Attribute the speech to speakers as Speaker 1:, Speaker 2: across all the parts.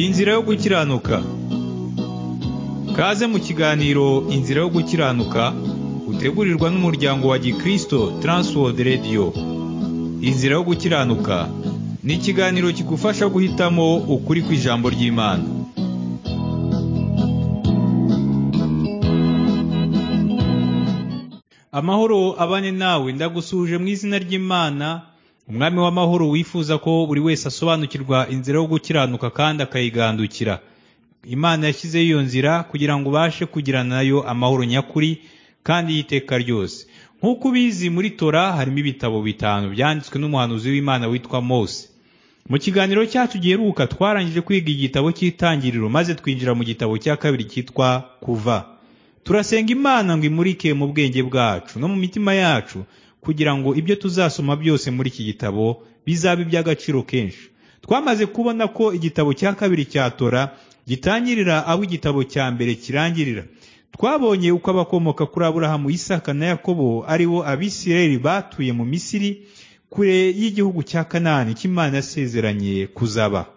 Speaker 1: Inzira yo gukiranuka Kaze mu kiganiro Inzira yo gukiranuka utegurirwa n'umuryango wa Gikristo Transworld Radio Inzira yo gukiranuka ni ikiganiro kigufasha guhitamo ukuri kw'ijambo ry'Imana Amahoro abane nawe ndagusuje mu izina ry'Imana umwami w'amahoro wifuza ko buri wese asobanukirwa inzira yo gukiranuka kandi akayigandukira imana yashyizeho iyo nzira kugira ngo ubashe kugirana nayo amahoro nyakuri kandi y'iteka ryose nk'uko ubizi muri tora harimo ibitabo bitanu byanditswe n'umuhanuzi w'imana witwa mose mu kiganiro cyacu giheruka twarangije kwiga igitabo cy'itangiriro maze twinjira mu gitabo cya kabiri cyitwa kuva turasenga imana ngo imurike mu bwenge bwacu no mu mitima yacu kugira ngo ibyo tuzasoma byose muri iki gitabo bizabe iby'agaciro kenshi twamaze kubona ko igitabo cya kabiri cya tora gitangirira aho igitabo cya mbere kirangirira twabonye uko abakomoka kuri aburahamu isaka na yakobo ari bo abisirayeli batuye mu misiri kure y'igihugu cya kanani cy'imana yasezeranye kuzaba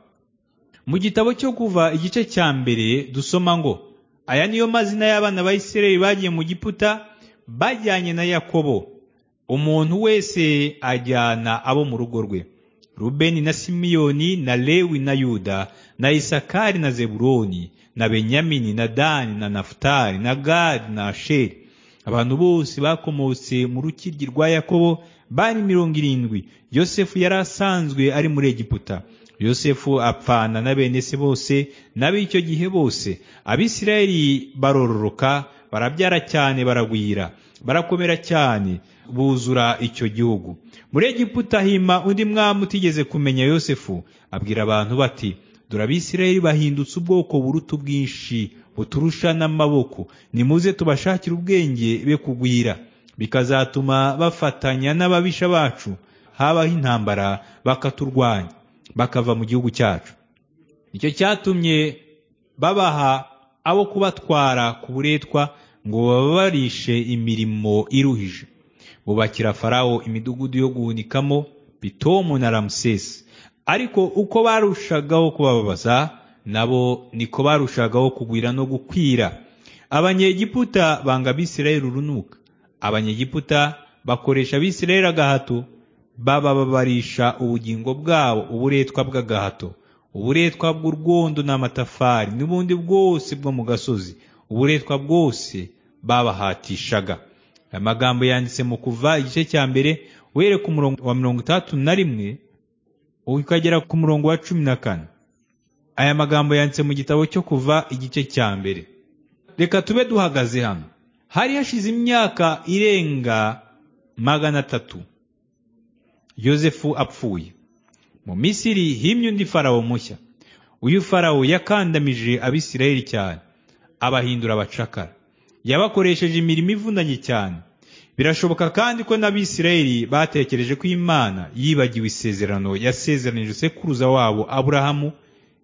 Speaker 1: mu gitabo cyo kuva igice cya mbere dusoma ngo aya niyo mazina y'abana ba isirayeli bagiye mu giputa bajyanye na yakobo umuntu wese ajyana abo mu rugo rwe rubeni na simiyoni na lewi na yuda na isakari na zeburoni na benyamini na dani na nafutali na gadi na asheri abantu bose bakomotse mu rukiryi rwa yakobo bari mirongo irindwi yosefu yari asanzwe ari muri egiputa yosefu apfana na bene se bose n'ab'icyo gihe bose abisirayeli barororoka barabyara cyane baragwira barakomera cyane buzura icyo gihugu muri egiputa hima undi mwami utigeze kumenya yosefu abwira abantu bati dore abisirayeli bahindutse ubwoko buruta ubwinshi buturusha n'amaboko nimuze tubashakire ubwenge be kugwira bikazatuma bafatanya n'ababisha bacu habaho intambara bakaturwanya bakava mu gihugu cyacu icyo cyatumye babaha abo kubatwara ku buretwa ngo bababarishe imirimo iruhije bubakira farawo imidugudu yo guhunikamo bitomu na ramusesi ariko uko barushagaho kubabaza nabo niko barushagaho kugwira no gukwira abanyegiputa banga abisirayeli urunuka abanyegiputa bakoresha abisirayeli agahato babababarisha ubugingo bwabo uburetwa bw'agahato uburetwa bw'urwondo n'amatafari n'ubundi bwose bwo mu gasozi uburetwa bwose babahatishaga amagambo yanditse mu kuva igice cya mbere uhere ku murongo wa mirongo itandatu na rimwe ukagera ku murongo wa cumi na kane aya magambo yanditse mu gitabo cyo kuva igice cya mbere reka tube duhagaze hano hari hashize imyaka irenga magana atatu yosefu apfuye mu misiri himye undi farawo mushya uyu farawo yakandamije abisirayeli cyane abahindura abacakara yabakoresheje imirimo ivunanye cyane birashoboka kandi ko n'abisirayeli batekereje ko imana yibagiwe isezerano yasezeranije sekuruza wabo aburahamu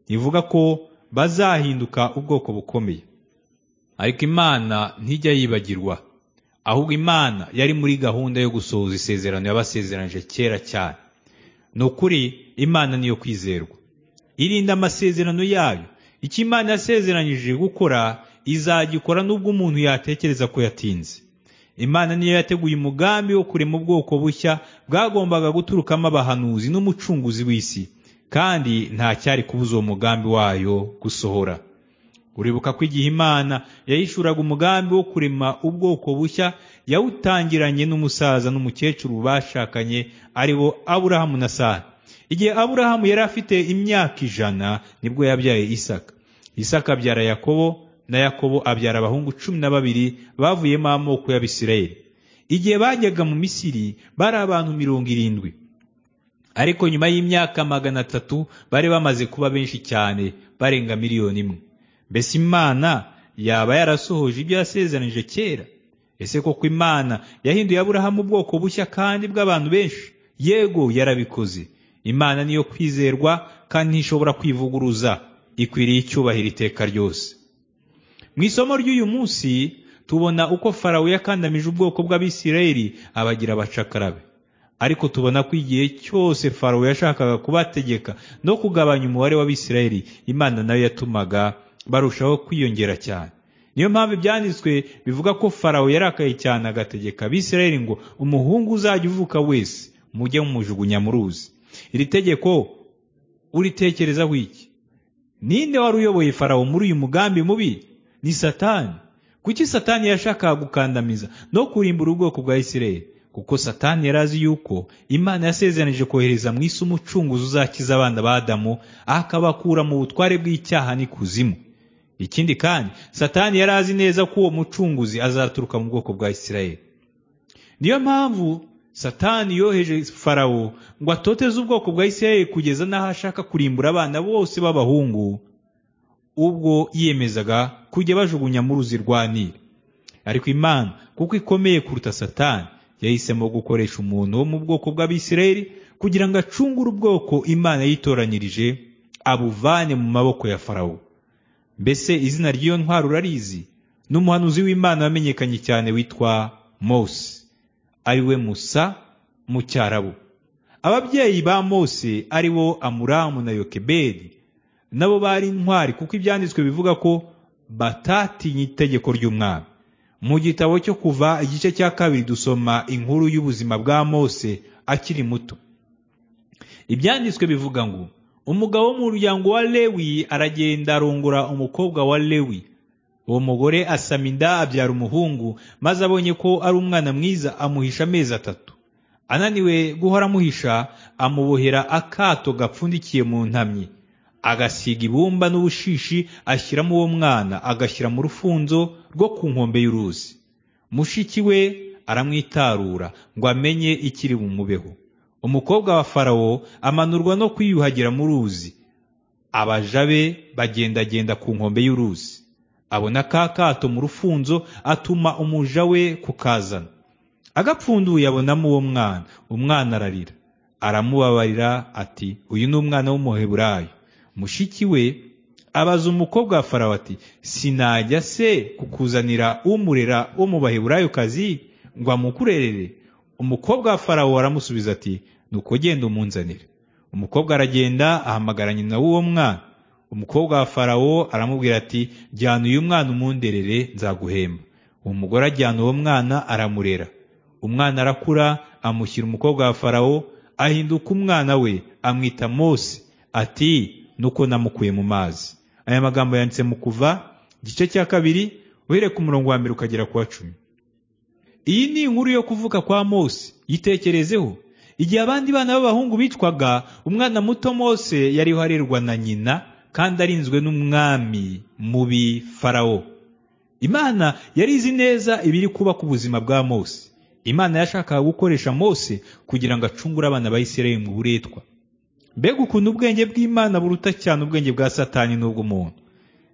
Speaker 1: ivuga ko bazahinduka ubwoko bukomeye ariko imana ntijya yibagirwa ahubwo imana yari muri gahunda yo gusohoza isezerano yabasezeranyije kera cyane ni ukuri imana niyo kwizerwa irinda amasezerano yayo icyo imana yasezeranyije gukora izagikora nubwo umuntu yatekereza ko yatinze imana niyo yateguye umugambi wo kurema ubwoko bushya bwagombaga guturukamo abahanuzi n'umucunguzi w'isi kandi nta cyari kubuza uwo mugambi wayo gusohora uribuka ko igihe imana yahishuraga umugambi wo kurema ubwoko bushya yawutangiranye n'umusaza n'umukecuru bashakanye ari bo aburahamu na sara igihe aburahamu yari afite imyaka ijana nibwo yabyaye isaka isaka abyara yakobo na yakobo abyara abahungu cumi na babiri bavuyemo amoko y'abisirayeli igihe bajyaga mu misiri bari abantu mirongo irindwi ariko nyuma y'imyaka magana atatu bari bamaze kuba benshi cyane barenga miliyoni imwe mbese imana yaba yarasohoje ibyo yasezeranije kera ese koko imana yahinduye aburahamu ubwoko bushya kandi bw'abantu benshi yego yarabikoze imana niyo kwizerwa kandi ntishobora kwivuguruza ikwiriye icyubahiro iteka ryose mu isomo ry'uyu munsi tubona uko farawo yakandamije ubwoko bw'abisirayeli abagira abacakarabe ariko tubona ko igihe cyose farawo yashakaga kubategeka no kugabanya umubare w'abisirayeli imana nayo yatumaga barushaho kwiyongera cyane niyo mpamvu ibyanditswe bivuga ko farawo yarakaye cyane agategeka abisirayeli ngo umuhungu uzajya uvuka wese mujye mumujugunya mu ruzi iri tegeko uritekerezaho iki ninde wari uyoboye farawo muri uyu mugambi mubi ni satani kuki satani yashakaga gukandamiza no kurimbura ubwoko bwa isirayeli kuko satani yari azi yuko imana yasezeranije kohereza mu isi umucunguzi uzakiza abana ba adamu akabakura mu butware bw'icyaha n'ikuzimu ikindi kandi satani yari azi neza ko uwo mucunguzi azaturuka mu bwoko bwa isirayeli niyo mpamvu satani yoheje farawo ngo atoteze ubwoko bwa isirayeli kugeza n'aho ashaka kurimbura abana bose b'abahungu ubwo yiyemezaga kujya bajugunya mu ruzi rwa nili ariko imana kuko ikomeye kuruta satani yahisemo gukoresha umuntu wo mu bwoko bw'abisirayeli kugira ngo acungure ubwoko imana yitoranyirije abuvane mu maboko ya farawo mbese izina ry'iyo ntwaro urarizi ni umuhanuzi w'imana wamenyekanye cyane witwa mose ari we musa mu cyarabu ababyeyi ba mose ari bo amuramu na yokebedi nabo bari intwari kuko ibyanditswe bivuga ko batatinye itegeko ry'umwami mu gitabo cyo kuva igice cya kabiri dusoma inkuru y'ubuzima bwa mose akiri muto ibyanditswe bivuga ngo umugabo wo mu muryango wa lewi aragenda arongora umukobwa wa lewi uwo mugore asama inda abyara umuhungu maze abonye ko ari umwana mwiza amuhisha amezi atatu ananiwe guhora amuhisha amubohera akato gapfundikiye mu ntamyi agasiga ibumba n'ubushishi ashyiramo uwo mwana agashyira mu rufunzo rwo ku nkombe y'uruzi mushiki we aramwitarura ngo amenye ikiri bumubeho umukobwa wa farawo amanurwa no kwiyuhagira mu ruzi abaja be bagendagenda ku nkombe y'uruzi abona ka kato mu rufunzo atuma umuja we kukazana agapfunduye abonamo uwo mwana umwana ararira aramubabarira ati uyu ni umwana w'umuheburayo mushiki we abaza umukobwa wa farawo ati sinajya se kukuzanira umurera wo mu baheburayokazi ngo amukurerere umukobwa wa farawo aramusubiza ati nuko genda umunzanire umukobwa aragenda ahamagara nyina w'uwo mwana umukobwa wa farawo aramubwira ati jyana uyu mwana umunderere nzaguhemba uwo mugore ajyana uwo mwana aramurera umwana arakura amushyira umukobwa wa farawo ahinduka umwana we amwita mose ati nuko namukuye mu mazi aya magambo yanditse mu kuva igice cya kabiri uhereye ku murongo wa mbere ukagera ku wa cumi iyi ni inkuru yo kuvuka kwa mose yitekerezeho igihe abandi bana b'abahungu bicwaga umwana muto mose yari uharerwa na nyina kandi arinzwe n'umwami mubi farawo imana yari izi neza ibiri kuba ku buzima bwa mose imana yashakaga gukoresha mose kugira ngo acungure abana ba isirayeli mu buretwa mbega ukuntu ubwenge bw'imana buruta cyane ubwenge bwa satani n'ubw'umuntu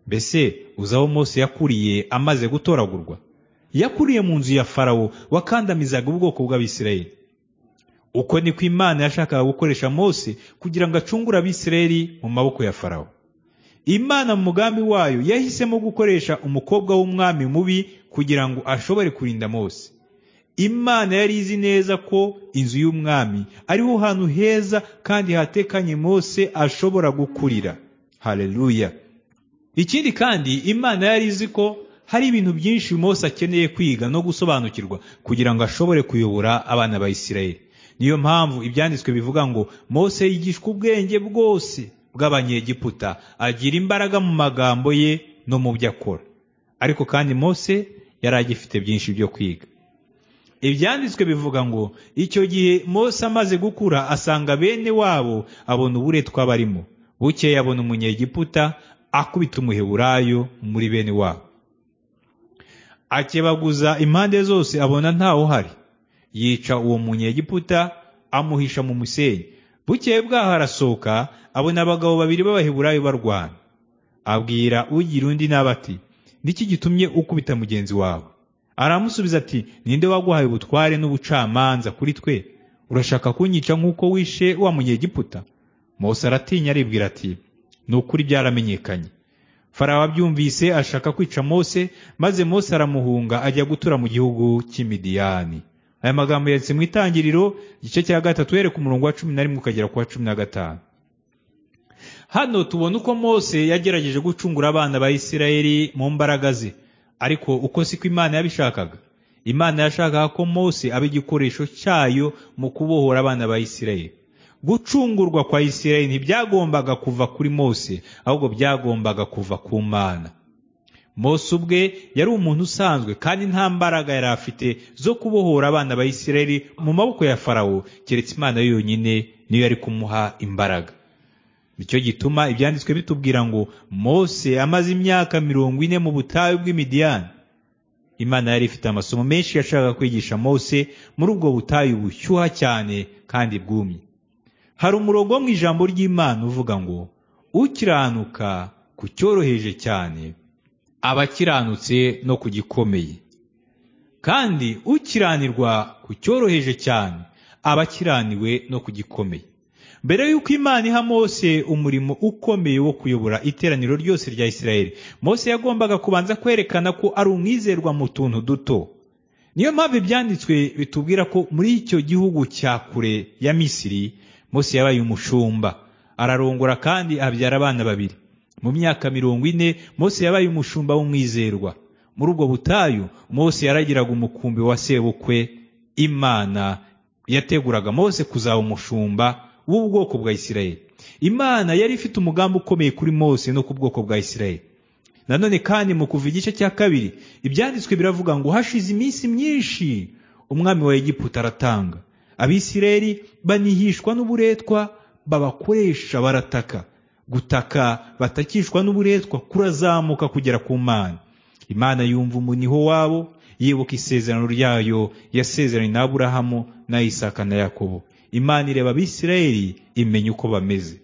Speaker 1: mbese uzi aho mose yakuriye amaze gutoragurwa yakuriye mu nzu ya farawo wakandamizaga ubwoko bw'abisirayeli uko niko imana yashakaga gukoresha mose kugira ngo acungure abisirayeli mu maboko ya farawo imana mu mugambi wayo yahisemo gukoresha umukobwa w'umwami mubi kugira ngo ashobore kurinda mose imana yari izi neza ko inzu y'umwami ariho hantu heza kandi hatekanye mose ashobora gukurira hareruya ikindi kandi imana yari izi ko hari ibintu byinshi mose akeneye kwiga no gusobanukirwa kugira ngo ashobore kuyobora abana ba isirayeli niyo mpamvu ibyanditswe bivuga ngo mose yigishwa ubwenge bwose bw'abanyegiputa agira imbaraga mu magambo ye no mu byo akora ariko kandi mose yari agifite byinshi byo kwiga ibyanditswe bivuga ngo icyo gihe mose amaze gukura asanga bene wabo abona uburetwa barimo bukeye abona umunyegiputa akubita umuheburayo muri bene wabo akebaguza impande zose abona ntawe uhari yica uwo munyegiputa amuhisha mu musenyi bukeye bwaho arasohoka abona abagabo babiri b'abaheburayo barwana abwira ugira undi nabi ati niki gitumye ukubita mugenzi wawe aramusubiza ati ninde waguhaye ubutware n'ubucamanza kuri twe urashaka kunyica nk'uko wishe wa munyegiputa mose aratinya aribwira ati ni ukuri byaramenyekanye farawo abyumvise ashaka kwica mose maze mose aramuhunga ajya gutura mu gihugu cy'imidiyani aya magambo yanditse mu itangiriro igice cya gatatu uhereye ku murongo wa cumi na rimwe ukagera ku wa cumi na gatanu hano tubona uko mose yagerageje gucungura abana ba isirayeli mu mbaraga ze ariko uko siko imana yabishakaga imana yashakaga ko mose aba igikoresho cyayo mu kubohora abana ba isirayeli gucungurwa kwa isirayeli ntibyagombaga kuva kuri mose ahubwo byagombaga kuva ku mana mose ubwe yari umuntu usanzwe kandi nta mbaraga yari afite zo kubohora abana ba isirayeli mu maboko ya farawo keretse imana yonyine niyo yari kumuha imbaraga nicyo gituma ibyanditswe bitubwira ngo mose amaze imyaka mirongo ine mu butayu bw'imidiyani imana yari ifite amasomo menshi yashakaga kwigisha mose muri ubwo butayu bushyuha cyane kandi bwumye hari umurongo wo mu ijambo ry'imana uvuga ngo ukiranuka ku cyoroheje cyane aba akiranutse no ku gikomeye kandi ukiranirwa ku cyoroheje cyane aba akiraniwe no ku gikomeye mbere y'uko imana iha mose umurimo ukomeye wo kuyobora iteraniro ryose rya isirayeli mose yagombaga kubanza kwerekana ko ari umwizerwa mu tuntu duto niyo mpamvu ibyanditswe bitubwira ko muri icyo gihugu cya kure ya misiri mose yabaye umushumba ararongora kandi abyara abana babiri mu myaka mirongo ine mose yabaye umushumba w'umwizerwa muri ubwo butayu mose yaragiraga umukumbi wa sebukwe imana yateguraga mose kuzaba umushumba w'ubwoko bwa isirayeli imana yari ifite umugambi ukomeye kuri mose no ku bwoko bwa isirayeli nanone kandi mu kuva igice cya kabiri ibyanditswe biravuga ngo hashize iminsi myinshi umwami wa egiputa aratanga abisirayeli banihishwa n'uburetwa babakoresha barataka gutaka batakishwa n'uburetwa kurazamuka kugera ku mana imana yumva umuniho wabo yibuka isezerano ryayo yasezeranye na aburahamu na isaka na yakobo imana ireba abisirayeli imenya uko bameze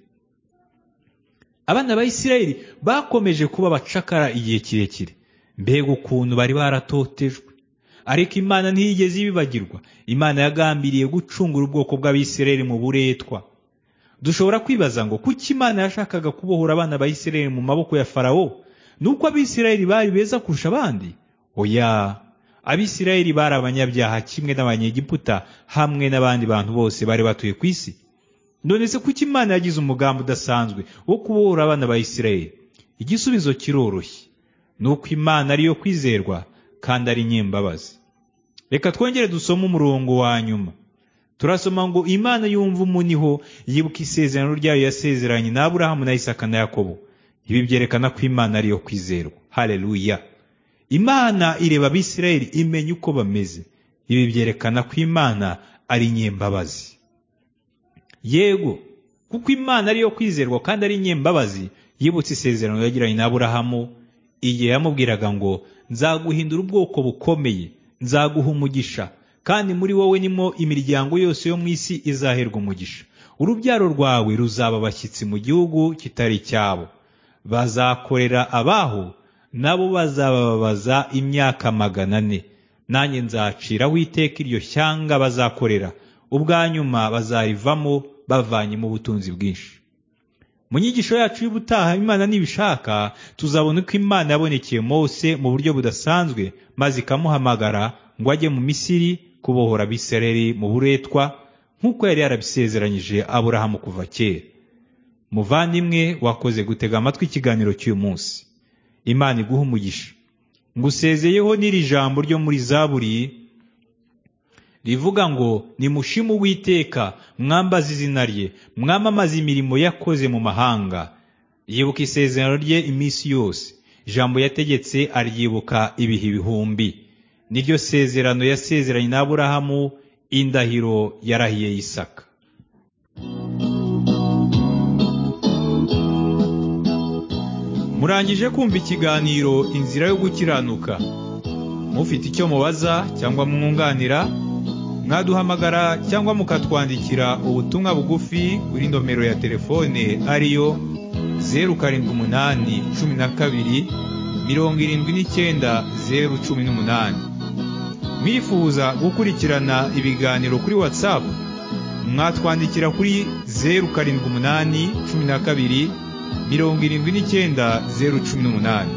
Speaker 1: abana ba isirayeli bakomeje kuba abacakara igihe kirekire mbega ukuntu bari baratotejwe ariko imana ntiyigeze ibibagirwa imana yagambiriye gucungura ubwoko bw'abisirayeli mu buretwa dushobora kwibaza ngo kuki imana yashakaga kubohora abana ba isirayeli mu maboko ya farawo ni uko abisirayeli bari beza kurusha abandi oya abisirayeli bari abanyabyaha kimwe n'abanyegiputa hamwe n'abandi bantu bose bari batuye ku isi none se kuki imana yagize umugambi udasanzwe wo kubohora abana ba isirayeli igisubizo kiroroshye ni uko imana ariyo kwizerwa kandi ari nyembabazi reka twongere dusome umurongo wa nyuma turasoma ngo imana yumva umuniho yibuka isezerano ryayo yasezeranye na aburahamu na isaka na yakobo ibi byerekana ko imana ariyo kwizerwa hareruya imana ireba abisirayeli imenya uko bameze ibi byerekana ko imana ari nyembabazi yego kuko imana ariyo kwizerwa kandi ari nyembabazi yibutse isezerano yagiranye na aburahamu igihe yamubwiraga ngo nzaguhindura ubwoko bukomeye nzaguha umugisha kandi muri wowe nimo imiryango yose yo mu isi izaherwa umugisha urubyaro rwawe ruzaba abashyitsi mu gihugu kitari icyabo bazakorera abaho nabo bazababaza imyaka magana ane nanjye nzaciraho iteka iryo shyanga bazakorera ubwa nyuma bazarivamo bavanyemo ubutunzi bwinshi mu nyigisho yacu y'ubutaha imana nibishaka tuzabona uko imana yabonekeye mose mu buryo budasanzwe maze ikamuhamagara ngo ajye mu misiri kubohora abisereri mu buretwa nk'uko yari yarabisezeranyije aburahamu kuva kera muvandimwe wakoze gutega amatwi ikiganiro cy'uyu munsi imana iguha umugisha ngusezeyeho n'iri jambo ryo muri zaburi rivuga ngo nimushimu witeka mwambaze izina rye mwamamaze imirimo yakoze mu mahanga yibuka isezerano rye iminsi yose ijambo yategetse aryibuka ibihe ibihumbi niryo sezerano yasezeranye na aburahamu indahiro yarahiye y'isaka murangije kumva ikiganiro inzira yo gukiranuka mufite icyo mubaza cyangwa mwunganira mwaduhamagara cyangwa mukatwandikira ubutumwa bugufi kuri nomero ya telefone ariyo zeru karindwi umunani cumi na kabiri mirongo irindwi n'icyenda zeru cumi n'umunani mwifuza gukurikirana ibiganiro kuri watsapu mwatwandikira kuri zeru karindwi umunani cumi na kabiri mirongo irindwi n'icyenda zeru cumi n'umunani